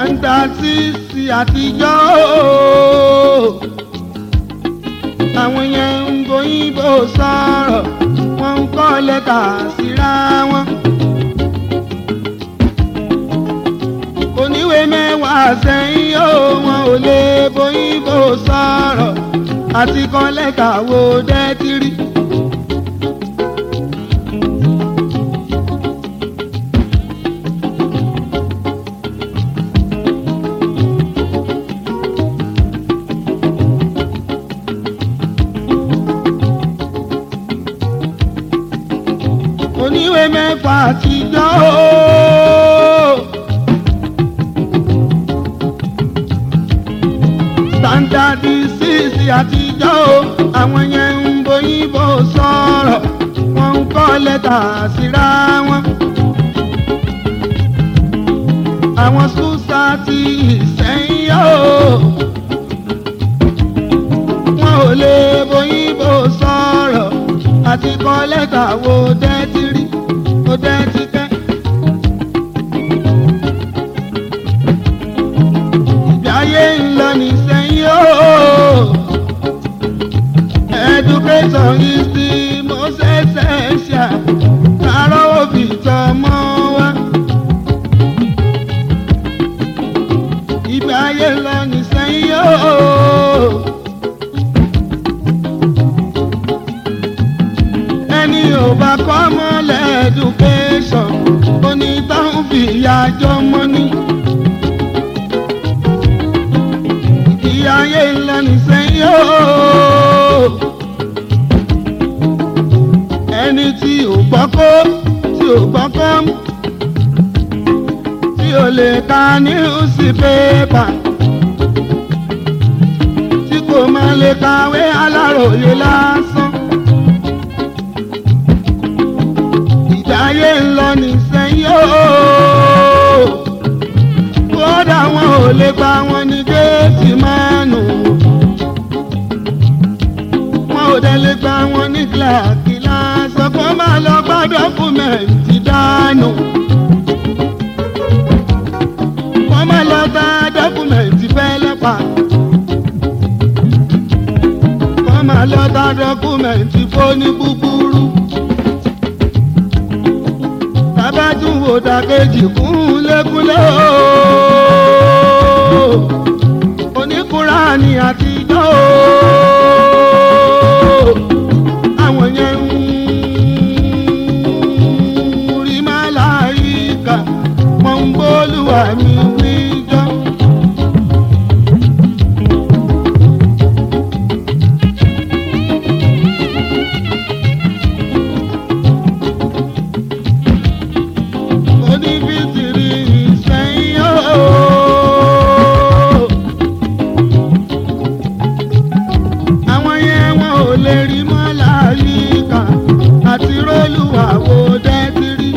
tàǹtàṣìṣì àtijọ́ àwọn yẹn ń gbóyìnbó sọ̀rọ̀ wọ́n ń kọ́ lẹ́tà síra wọn. oníwèé mẹ́wàá sẹ́yìn ó wọn ò lè bóyìnbó sọ̀rọ̀ àti kọ́ lẹ́tà wo dẹ́tírì. oníwèé mẹ́fà àtijọ́ ooo. standard six àtijọ́ o àwọn yẹn ń bóyìnbó sọ̀rọ̀ wọ́n ń kọ́ lẹ́tà síra wọn. àwọn sùsà ti ìsẹ́yìn o wọn ò lè bóyìnbó sọ̀rọ̀ àti kọ́ lẹ́tà wo dẹ́tí rí wo dẹ́tí kẹ́. ìgbé ayé ń lọ nísẹ́yìn o. education is the most essential. kárọ̀ òbí tọmọ wa. ìgbé ayé ń lọ nísẹ́yìn o. ẹni ò bá kọ́ mọ́lẹ̀ education onítàwọn fìyà jọmọ ní. ìyá ayé ńlá nìsẹ́yìn ooo. ẹni tí ò gbọ́kọ́ tí ò gbọ́kọ́ tí ò lè ka níwùsì pépà tí kò máa lè kàwé aláròyé lásán. ìdáyé ńlọ nìsẹ́yìn ooo kódà wọn ò lè gba wọn ní géètì mánù wọn ò dẹ̀ lè gba wọn ní kíláàkì lásán kó má lọ gbá dọ́kúmẹ̀ntì dànù kó má lọ gba dọ́kúmẹ̀ntì fẹ́lẹ́pà kó má lọ gba dọ́kúmẹ̀ntì fóní búburú tábàtún wò dàkejì kúnlékúnlé ooo oníkùránì àtijọ́ ooo àwọn yẹn ń rí màláìka wọ́n ń bólúwa mi wíjọ́. onífìtìrì ìsẹ́yìn ooo. àwọn yẹn wọn ò lè rí mọ́ láyìíká àti rólùwà wo dẹ́tírì.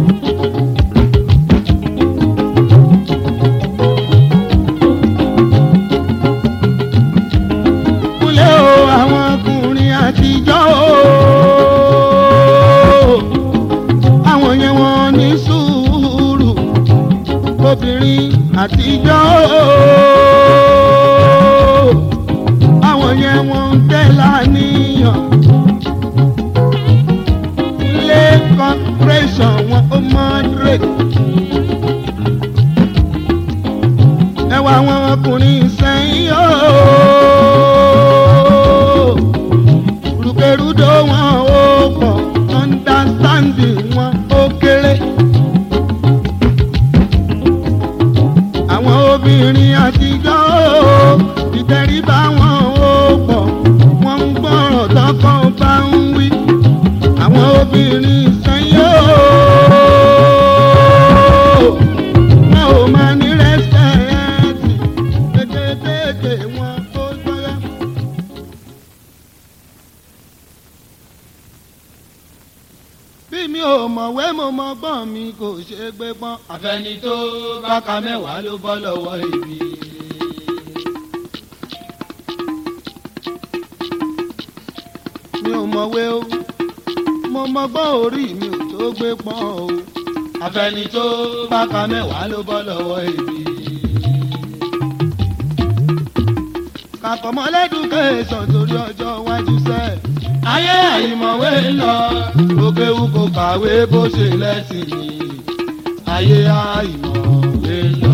kúlẹ̀ o àwọn ọkùnrin àtijọ́ ooo àwọn yẹn wọn ní sùúrù obìnrin àtijọ́ ooo àwọn yẹn wọn ń tẹ́ láníyàn ilé corporation wọn ó moderate ẹwà àwọn ọkùnrin sẹ́yìn ooo rúkèrúdò wọn ó pọ̀ understanding wọn ó kéré. àwọn obìnrin àtijọ́ ooo ìtẹríba wọn ó pọ̀ wọ́n ń gbọ́rọ̀ tọkọ bá ń wí. àwọn obìnrin sẹ́yìn ooo wọn ò máa ní rẹ́sẹ̀ẹ́tì kékeré wọn ó gbọ́yà. bí mi ò mọ̀wé mo mọ gbọ́n mi kò ṣe gbé pọ́n. àfẹni tó bá ka mẹ́wàá ló bọ́ lọ́wọ́ ibi. mi ò mọ̀wé o mo mọ gbọ́n orí mi ò tó gbé pọ́n o. àfẹni tó bá ka mẹ́wàá ló bọ́ lọ́wọ́ ibi. àkọ́mọ́lẹ́dùkẹ́sàn torí ọjọ́ iwájú sẹ́ẹ̀. ayé àìmọ̀wé lọ òkè wù kò kàwé bó ṣe lẹ́sìn ni ayé àìmọ̀wé lọ.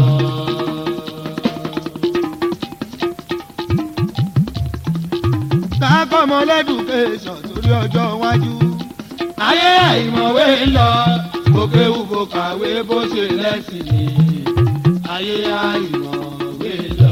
kákọ́mọ́lẹ́dùkẹ́sàn torí ọjọ́ iwájú. ayé àìmọ̀wé lọ òkè wù kò kàwé bó ṣe lẹ́sìn ni ayé àìmọ̀wé lọ.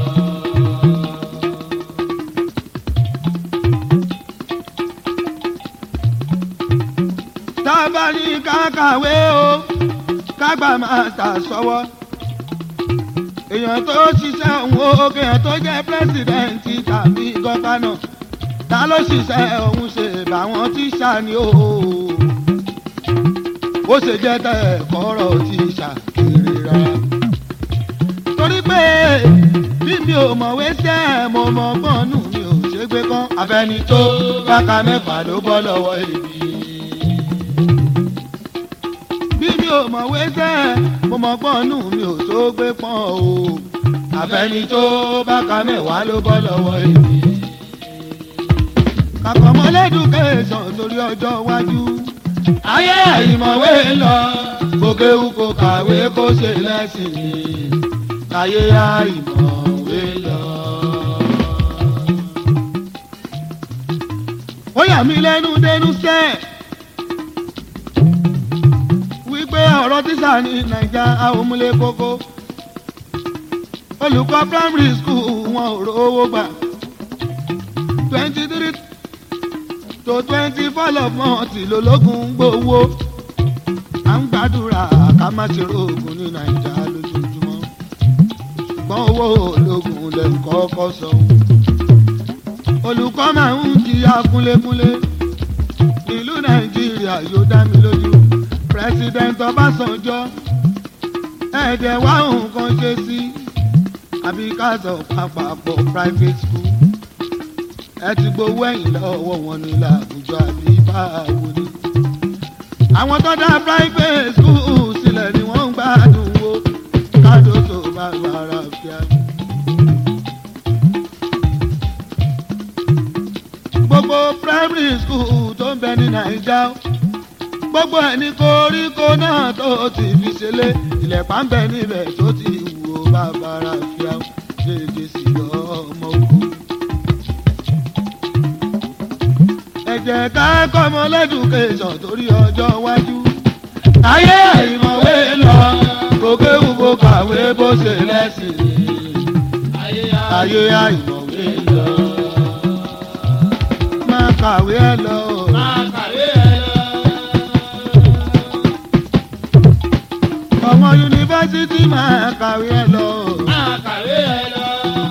tábà ní kákàwé o kágbà máa tà sọ́wọ́. èèyàn tó ṣiṣẹ́ òun o kéèyàn tó jẹ́ pírẹ́sìdẹ̀ǹtì tàbí gọ́fánà ta ló ṣiṣẹ́ òun ṣe báwọn tíṣà ni o. ó ṣe jẹ́ tẹ̀ kọ́rọ̀ tíṣà kiri rárá. torí pé bí mi ò mọ̀wé sẹ́ mo mọ̀ gbọ́nù mi ò ṣe gbé kán. abẹni tó báka mẹ́fà ló bọ́ lọ́wọ́ ibi. bí mi ò mọ̀wé sẹ́ mo mọ̀ gbọ́nù mi ò tó gbé pọ́n o. abẹni tó báka mẹ́wàá ló bọ́ lọ́wọ́ ibi. kàkọ́mọ́lẹ́dùkẹ́sàn torí ọjọ́ iwájú. ayé àìmọ̀wé lọ òkè wù kò kàwé kó ṣe lẹ́sìn ni ayé àìmọ̀wé lọ. ó yà mí lẹ́nu dẹnu sẹ́ wípé ọ̀rọ̀ tíṣà ní nàìjà àwòmúlé kókó olùkọ́ primary school wọn ò rówó gbà twenty three to twenty four of month lológun gbowó à ń gbàdúrà ká má ṣe rògùn ní nàìjà lójoojúmọ́ ṣùgbọ́n owó ológun lè kọ́kọ́ sọ olùkọ́ máa ń jìyà kúnlékúnlé ìlú nàìjíríà yóò dá mi lójú president ọbásanjọ́ ẹ̀ẹ́dẹ̀ wá nǹkan ṣe sí àbí ká sọ papọ̀ private school ẹ ti gbowó ẹ̀yìn lọ́wọ́ wọn ní làbújọ àbí báwo ni. àwọn tó dá private school sílẹ̀ ni wọ́n ń gbádùn wo kádó tó bá bára fíà. gbogbo primary school tó ń bẹ ní naija gbogbo ẹni koríko náà tó ti fi ṣẹlẹ̀ ìlẹ̀pà ń bẹ níbẹ̀ tó ti wù ó bá bára fíà ṣèjì sí ọmọ ogun. ẹ jẹ́ ká kọ́mọ lẹ́dùkẹ́sàn torí ọjọ́ iwájú. ayé àìmọ̀wé lọ òkè wù kò kàwé bó ṣe lẹ́sìn ni ayé àìmọ̀wé lọ. máa kàwé ẹ lọ. máa kàwé ẹ lọ. ọmọ yunifásitì máa kàwé ẹ lọ. máa kàwé ẹ lọ.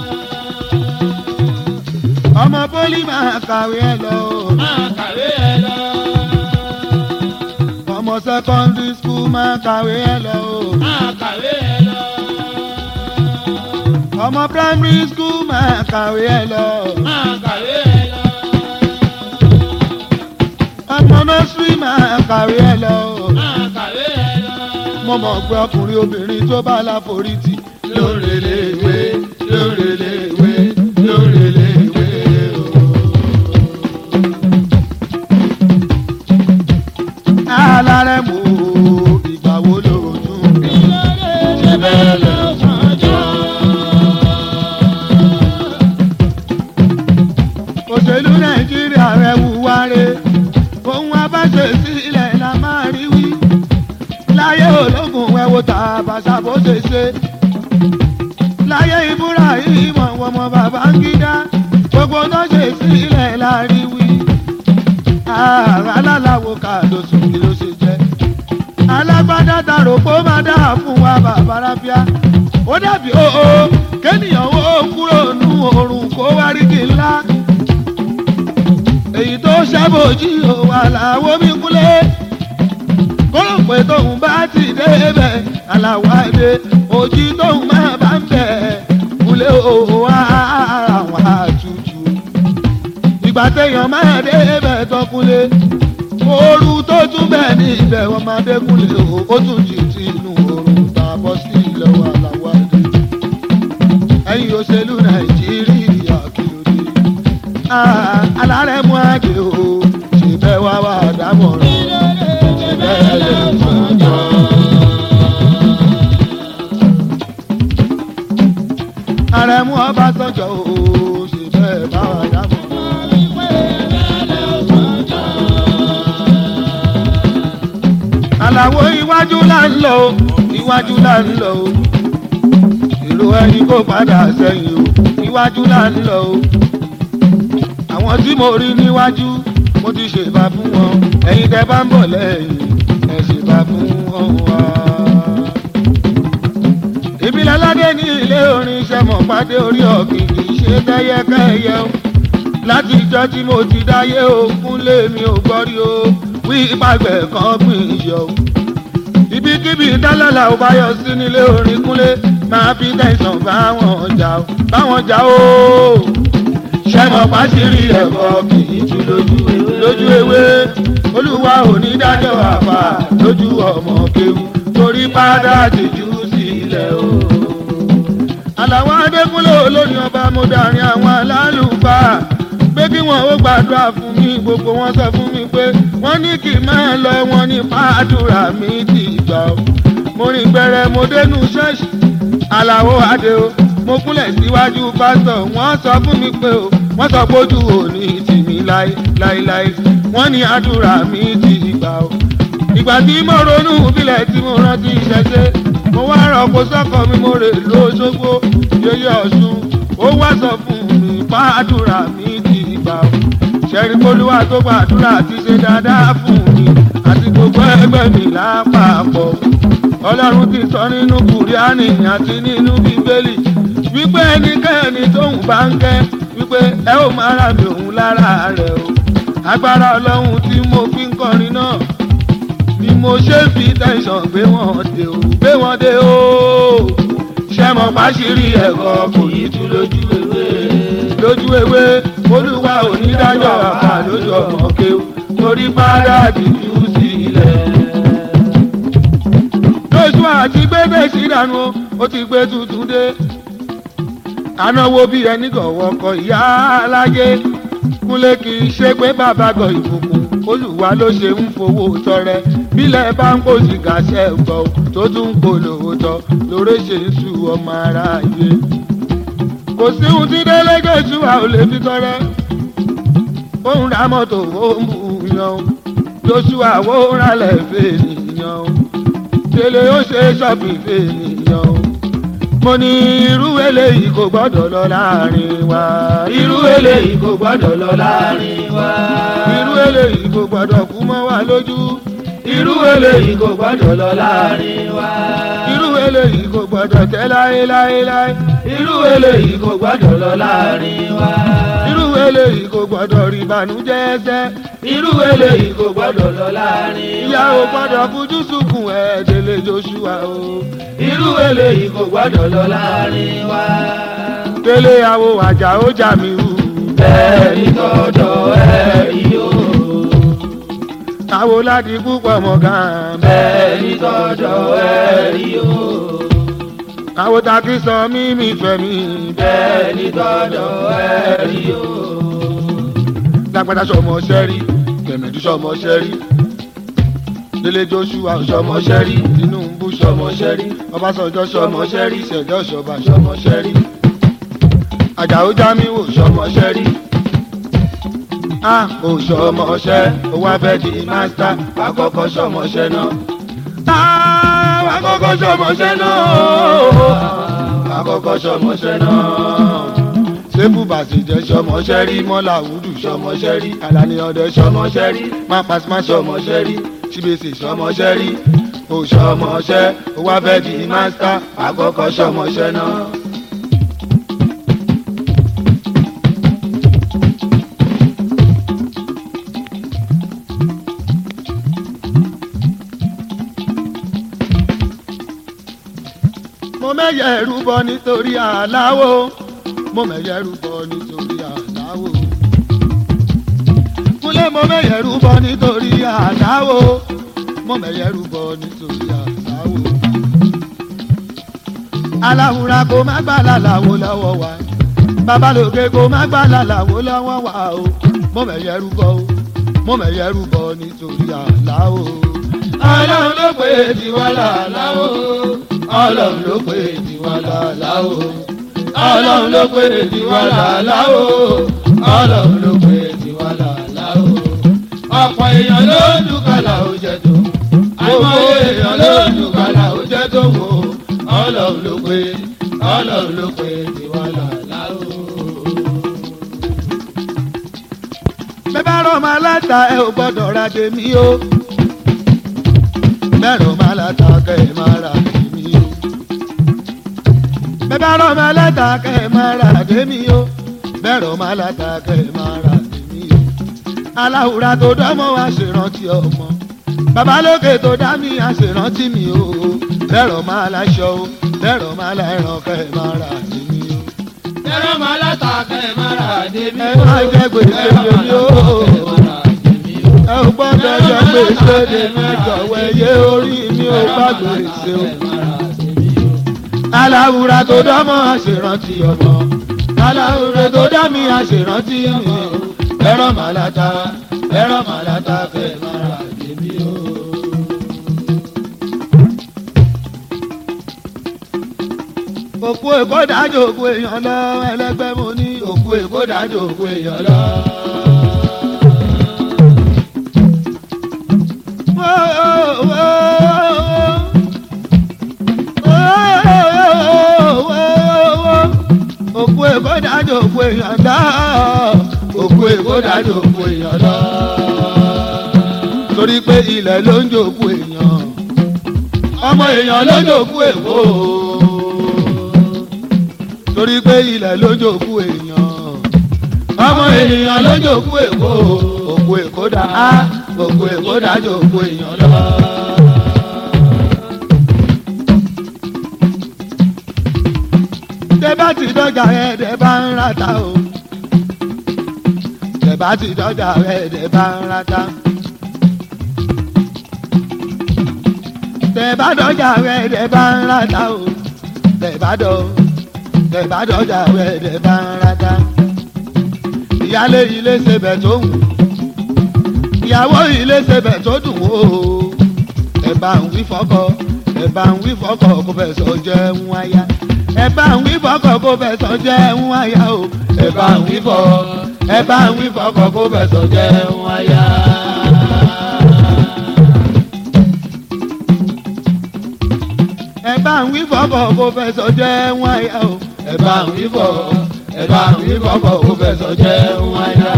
ọmọ pólì máa kàwé ẹ lọ. máa kàwé ẹ lọ. ọmọ secondary school máa kàwé ẹ lọ. máa kàwé ẹ lọ. ọmọ primary school máa kàwé ẹ lọ. máa kàwé ẹ lọ. ọmọ nursery máa kàwé ẹ lọ. máa kàwé ẹ lọ. mo mọ̀ pé ọkùnrin obìnrin tó bá láforítì lórèléwé lórèléwé lórèléwé o. alárẹ̀ mú ìgbà wo lóòótọ́. ṣe bẹ́ẹ̀ lọ sànjọ́. òṣèlú nàìjíríà rẹ̀ wúwárẹ̀ ohun abáṣe sílẹ̀ la máa rí wí láyé ológun ẹ̀wò tàbàṣà bó ṣe ṣe láyé ìbúra ìmọ̀ ọmọ bàbá ń gídá gbogbo náà ṣe sílẹ̀ la rí wí ààrẹ aláwo kàdóso kí ló ṣe jẹ́ alágbádá tarò pé ó máa dá fún wa bàbá rábíà ó dàbí òó kéèyàn ó kúrò nú oorun kó wá rí kí ńlá èyí tó ṣàbòjì ò wà láwo mi kúlé kóró pé tóun bá ti débẹ̀ aláwádé òjì tóun máa bá ń bẹ̀ kúlé òwò àwọn àtútù ìgbà téèyàn máa débẹ̀ tọkúlé ooru tó tún bẹ̀ ní ibẹ̀ wọn máa dékúlé o ó tún jì tí inú oorun tá a bọ́ sí lọ́wọ́ aláwádé ẹ̀yin òṣèlú nàìjíríà kí ló dé. mú ọba sọ́jọ́ o ṣe bẹ́ẹ̀ bá wà dámọ̀. àlàwo iwájú là ń lọ o iwájú là ń lọ o èrò ẹni kò padà sẹ́yìn o iwájú là ń lọ o àwọn tí mo rí níwájú mo ti ṣèbà fún wọn ẹ̀yin tẹ́ bá ń bọ̀ lẹ́yìn ẹ ṣèbà fún wọn wá. ìbílẹ̀ aládé ní ilé orin iṣẹ́ mọ̀ pàdé orí ọ̀gbìn kì í ṣe kẹ́yẹkẹ́yẹ o láti ìjọ tí mo ti dáyé o kúnlé mi ò gbọ́rí o wí ìpàgbẹ́ kan gbìn yọ o ibikíbi dálálà ò bá yọ sí nílé orin kúnlé máa fi tẹ̀sán báwọn jà ó báwọn jà ó ṣẹ́mọ̀ pàṣírí ẹ̀kọ́ kì í tú lójú lójú ewé olúwa onídàájọ́ àfà lójú ọmọ kéwù torí padà tìjú sílẹ̀ o. àlàwọ̀ adékúnlé olóyìn ọba mo dàrin àwọn alálùfáà pé kí wọn ó gbàdúrà fún mi gbogbo wọn sọ fún mi pé wọn ní kí n máa lọ wọn ní pàdúrà mi ti gbà ó. mo rìn gbẹrẹ mo dénú ṣọ́ọ̀ṣì àlàó adé o mo kúnlẹ̀ síwájú pásítọ̀ wọ́n sọ fún mi pé o wọ́n sọ pójú òní tì mí láéláé wọ́n ní àdúrà mi ti gbà o. ìgbà tí mo ronú bílẹ̀ tí mo rántí ìṣẹ̀ṣe mo wá rọ̀pò sọ́kọ̀ mi mo rè lóṣogbo yeye ọ̀ṣun ó wá sọ fún mi pàdúrà mi ti gbà o. ṣẹ́rí polúwa tó gbàdúrà ti ṣe dáadáa fún mi àti gbogbo ẹgbẹ́ mi lápapọ̀ ọlọ́run ti sọ nínú kùrìánì àti nínú bíbélì wípé ẹnikẹ́ni tóun bá ń kẹ́ wípé ẹ ó máa rà mí òun lára rẹ̀ o agbára ọlọ́run tí mo fi ń kọrin náà ni mo ṣe fi tẹ̀sán gbé wọn dé o gbé wọn dé o ṣẹ́mọ̀ pàṣírí ẹ̀kọ́ kò yí tú lójú ewé lójú ewé olúwa onídàájọ́ àpá lójú ọmọ kéwù torí padà dìjú sílẹ̀ lóṣù àti gbégbé sídànù ó ti gbé tuntun dé anáwó bí ẹni gọ̀wọ́ kọ ìyá aláyé kúnlé kì í ṣe pé bàbá gọ ìbùkún olùwà ló ṣe ń fowó tọrẹ bílẹ̀ bá ń kó sìgá ṣe gbọ́ tó tún ń polówó tọ lórí ṣe ń su ọmọ aráyé kò sí ohun tí délégbé ṣùwà ò lè fi tọrẹ òun ra mọ́tò ó ń bù yan joshua ó ń ralẹ̀ fèè nìyàn délé ó ṣe ṣọ́ọ̀bì fèèyàn o. mo ní irú eléyìí kò gbọ́dọ̀ lọ láàrin wa. irú eléyìí kò gbọ́dọ̀ lọ láàrin wa. irú eléyìí kò gbọ́dọ̀ kú mọ́ wa lójú. irú eléyìí kò gbọ́dọ̀ lọ láàrin wa. irú eléyìí kò gbọ́dọ̀ tẹ́ láéláéláé. irú eléyìí kò gbọ́dọ̀ lọ láàrin wa. irú eléyìí kò gbọ́dọ̀ rí ìbànújẹ́ ẹsẹ̀. irú eléyìí kò gbọ́dọ̀ lọ láàrin wa. ìyá ò gbọ́dọ̀ fojú sunkún ẹ̀ délé joshua o. irú eléyìí kò gbọ́dọ̀ lọ láàrin wa. délé àwo àjà ó jà mí hù. bẹ́ẹ̀ ni tọ́jọ́ ẹ̀ rí o. àwo láti púpọ̀ mọ̀ gan-an. bẹ́ẹ̀ ni tọ́jọ́ ẹ̀ rí o. àwo takí sọ mímí fẹ̀mí. bẹ́ẹ̀ ni tọ́jọ́ ẹ̀ rí o. lágbádá sọmọ sẹ́rí kẹ̀mẹ́dú sọmọ sẹ́rí délé joshua sọmọ sẹ́rí tinubu sọmọ sẹ́rí ọbásanjọ́ sọmọ sẹ́rí ṣẹ̀dá ọ̀ṣọ́ba sọmọ sẹ́rí àjàó jámíwò sọmọ sẹ́rí a ò sọmọ ṣẹ́ ó wá fẹ́ di mástá àkọ́kọ́ sọmọ ṣẹ́ náà àkọ́kọ́ sọmọ ṣẹ́ náà àkọ́kọ́ sọmọ ṣẹ́ náà sẹ́fù bàṣẹ̀jẹ̀ sọmọṣẹ́rí mọ́là wúdù sọmọṣẹ́rí alani ọdẹ sọmọṣẹ́rí mápasímá sọmọṣẹ́rí síbèsè sọmọṣẹ́rí ò sọmọṣẹ́ ó wá fẹ́ di mástá àkọ́kọ́ sọmọṣẹ́ náà. mo mẹ́yẹ̀ ẹ̀rú bọ nítorí àláwọ̀ mo mẹ̀yẹ rúbọ nítorí àdáwò. Kúnlé mo mẹ̀yẹ rúbọ nítorí àdáwò. Mo mẹ̀yẹ rúbọ nítorí àdáwò. Aláwùrà kò má gbà lálàwò lọ́wọ́ wa. Babalóge kò má gbà lálàwò lọ́wọ́ wa o. Mo mẹ̀yẹ rúbọ o. Mo mẹ̀yẹ rúbọ nítorí àdáwò. ọlọ́run ló pè é tiwa làláwo. ọlọ́run ló pè é tiwa làláwo. ọlọ́run ló pé tiwa làálá o ọlọ́run ló pé tiwa làálá o ọ̀pọ̀ èèyàn ló dùkàlà ó jẹ tó àìmọye èèyàn ló dùkàlà ó jẹ tó wò ọlọ́run ló pé ọlọ́run ló pé tiwa làálá o. bẹ́ẹ̀ bá rọ̀ máa láta ẹ ò gbọ́dọ̀ ra dèmí o bẹ́ẹ̀ rọ̀ máa láta kẹ́ ẹ máa ra dèmí o bẹ́ẹ̀ bá rọ̀ máa láta kẹ́ ẹ máa ra dèmí o bẹ́ẹ̀ rọ̀ máa láta kẹ́ ẹ máa ra dèmí o aláwùrà tó dánmọ́ wá ṣèrántí ọmọ babalókè tó dá mi àṣèrántí mi o bẹ́ẹ̀ rọ̀ máa láṣọ o bẹ́ẹ̀ rọ̀ máa láìràn kẹ́ ẹ máa ra dèmí o ẹ̀rọ máa látàkẹ́ ẹ̀ máa rà débi ẹ má jẹ́ gbèsè lèmi o ẹ ò gbọ́dọ̀ jẹ́ gbèsè lèmi jọ̀wọ́ ẹyẹ orí mi ò bá gbèsè o. aláwùrà tó dámọ̀ àṣèrántí ọmọ aláwùrà tó dá mi àṣèrántí mi o. ẹ̀rọ màláta ẹ̀rọ màláta fẹ́ máa rà débi o. òkú èkó dájú òkú èèyàn lọ ẹlẹgbẹ́ mo ní òkú èkó dájú òkú èèyàn lọ. òkú èkó dájú òkú èèyàn lọ òkú èkó dájú òkú èèyàn lọ. torí pé ilẹ̀ ló ń jòkú èèyàn ọmọ èèyàn ló ń jòkú èkó torí pé ilẹ̀ lójókù èèyàn ọmọ ènìyàn lójókù èkó òkú èkó dá á òkú èkó dá jókù èèyàn lọ. tẹ́bá ti dọ́jà ẹ̀ẹ́dẹ̀ bá ń rata o tẹ́bá ti dọ́jà ẹ̀ẹ́dẹ̀ bá ń rata. tẹ́bá dọ́jà ẹ̀ẹ́dẹ̀ bá ń rata o tẹ́bá dọ́ tẹ̀bá dọ́jà wẹ̀dẹ̀ bá ń rata. ìyálé ilé sebẹ̀ tó wù ìyàwó ilé sebẹ̀ tó dùn ó. ẹ bá ń wí fọ́kọ ẹ bá ń wí fọ́kọ kó fẹ́ sọ jẹ́ ń wáyà. ẹ bá ń wí fọ́kọ kó fẹ́ sọ jẹ́ ń wáyà o. ẹ bá ń wí fọ́ ẹ bá ń wí fọ́kọ kó fẹ́ sọ jẹ́ ń wáyà. ẹ bá ń wí fọ́kọ kó fẹ́ sọ jẹ́ ń wáyà o ẹ bá ń wí bọ̀ ẹ bá ń wí bọ̀ bọ̀ kó fẹ́ sọ jẹ́ wáyà.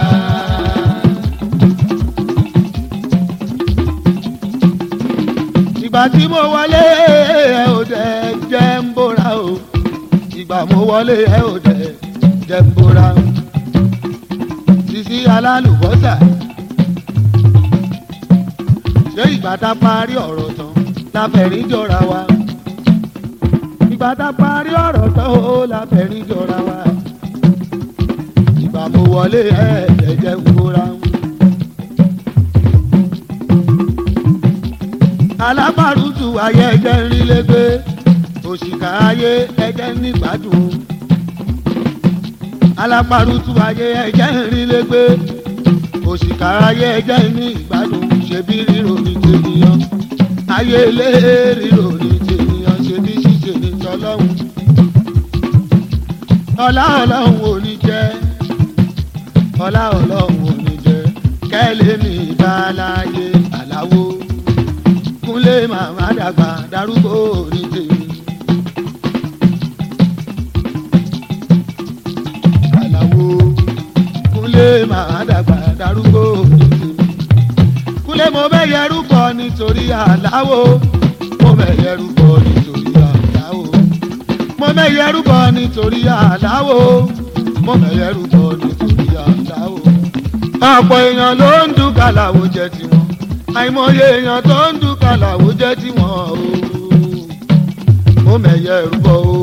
ìgbà tí mo wọlé ẹ ò dẹ̀ jẹ́ ń bóra o ìgbà mo wọlé ẹ ò dẹ̀ jẹ́ ń bóra o sisi alálùbọ́sà ṣé ìgbà tá a parí ọ̀rọ̀ tán la fẹ̀rí jọra wa ìgbà tá a parí ọ̀rọ̀ tán ó la fẹ̀rí jọra wa ìgbà mo wọlé ẹ ẹ̀ jẹ́ ń bóra o. alábàrútù ayé ẹjẹ ń rí lẹgbẹ òṣìkà ayé ẹjẹ ń nígbàdùn alábàrútù ayé ẹjẹ ń rí lẹgbẹ òṣìkà ayé ẹjẹ ń ní ìgbàdùn ṣebí ríro ní tènìyàn ayé ilé ríro ní tènìyàn ṣebí ṣíṣe ní tọlọ́hún ọlá ọlọ́hún ò ní jẹ́ ọlá ọlọ́hún ò ní jẹ́ kẹ́lẹ́ mi bá láyé àláwó kúnlé màmá dàgbà darúgbó ní tèmi. Àlàwo kúnlé màmá dàgbà darúgbó ní tèmi. Kúnlé mo mẹ́yẹ rúbọ nítorí àláwo. Mo mẹ́yẹ rúbọ nítorí àláwo. Mo mẹ́yẹ rúbọ nítorí àláwo. Mo mẹ́yẹ rúbọ nítorí àláwo. Ọ̀pọ̀ èèyàn ló ń dúkà làwo jẹ tiwọn àìmọye èèyàn tó ń dúkà làwọ jẹ́ tí wọ́n o mo mẹ̀yẹ rúbọ o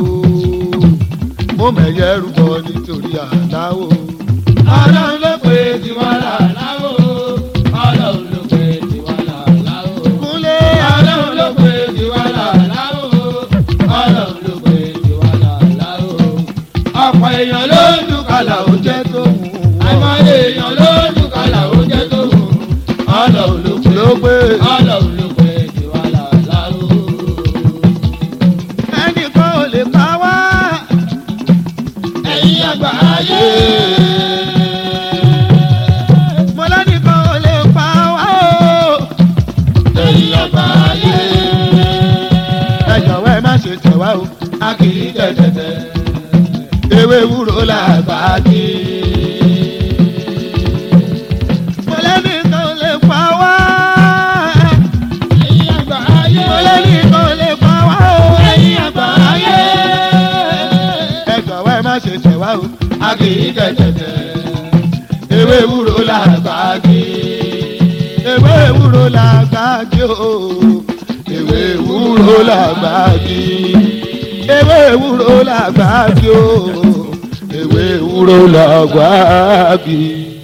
mo mẹ̀yẹ rúbọ nítorí àláwọ̀. ọlọ́run ló pè tiwa làláwò ọlọ́run ló pè tiwa làláwò. kúnlé ọlọ́run ló pè tiwa làláwò ọlọ́run ló pè tiwa làláwò. ọ̀pọ̀ èèyàn ló ń dúkà làwọ̀ jẹ́ tó wù àìmọye èèyàn ló ń dúkà làwọ̀ jẹ́ tó wù ọlọ́run ló pè ló gbé ọlọ́run ló pè tiwa làláwò. ẹnìkan ò lè pa wá àgbáyé. mo lẹ́nìkan ò lè pa wá o. ẹ̀yin àgbáyé. ẹ jọ̀wọ́ ẹ má ṣe tẹ̀ wá o. a kì í tẹ̀tẹ̀tẹ̀. ewé wúro làgbà kí. mo lẹ́nìkan ò lè pa wá. ẹ̀yin àgbáyé. mo lẹ́nìkan ò lè pa wá o. ẹ̀yin àgbáyé. ẹ jọ̀wọ́ ẹ má ṣe tẹ̀ wá o. a kì í tẹ̀tẹ̀tẹ̀. ewé wúro làgbà kí. ewé wúro làgbà kí o. ewé wúro làgbà kí. ewé wúro làgbà kí o. ewé wúro làgbà kí.